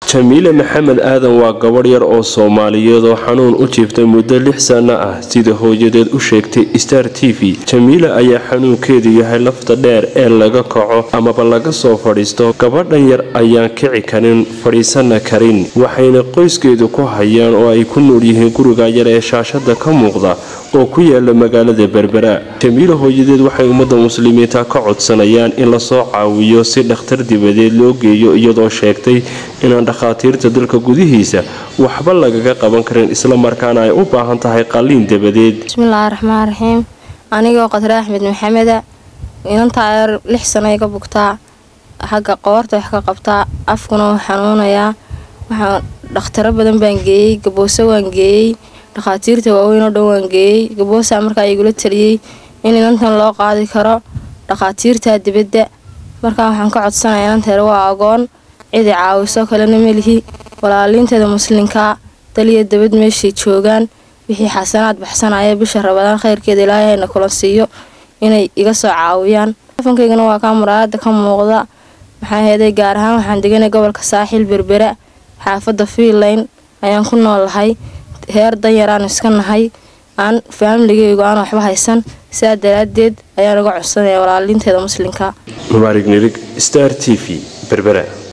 jamiile maxamed aadan waa gabadh yar oo soomaaliyeed oo xanuun u jiiftay muddo lix sanno ah sida hooyadeed u sheegtay star t v jamiile ayaa xanuunkeedu yahay lafta dheer ee laga kaco amaba laga soo fadhiisto gabadhan yar ayaan kici karin fadhiisana karin waxayna qoyskeedu ku hayaan oo ay ku nool yihiin guriga yar ee shaashada ka muuqda oo ku yaala magaalada berbera jamiile hooyadeed waxay ummadda muslimiinta ka codsanayaan in lasoo caawiyo si dhakhtar dibadeed loo geeyo iyadoo sheegtay inaan dhakhaatiirta dalka gudihiisa waxba lagaga qaban karin islamarkaana ay u baahan tahay qalliin dabadeed bismillaahi raxmaan raxiim anigoo qadre axmed maxameda inantaa yar lix sano iga bugtaa xagga qoorta wax ka qabtaa afkuna wuu xanuunayaa waxaa dhakhtaro badan baan geeyey gaboose waan geeyey dhakhaatiirta waaweyn oo dhan waan geeyey gaboosa markaa igula taliyey in inantan loo qaadi karo dhakhaatiirta dibadda markaa waxaan ka codsanaya inanteer waa agoon cidi caawiso kalena melihi walaaliinteeda muslinkaa daliya dabad meeshay joogaan wixii xasanaad baxsanaya bisha rabadaan khayrkeeda ilaahay hayna kula siiyo inay iga soo caawiyaan afankaygana waa kaa muraayada ka muuqda maxaa heeday gaar ahaan waxaan deganay gobolka saaxiil berbera xaafadda fiinlayn ayaan ku noolahay heer danyaraan iska nahay aan faamiligeygu aan waxba haysan sidaa daraaddeed ayaan uga codsanaya walaaliinteeda muslinka mubaarig nirig star t v berbera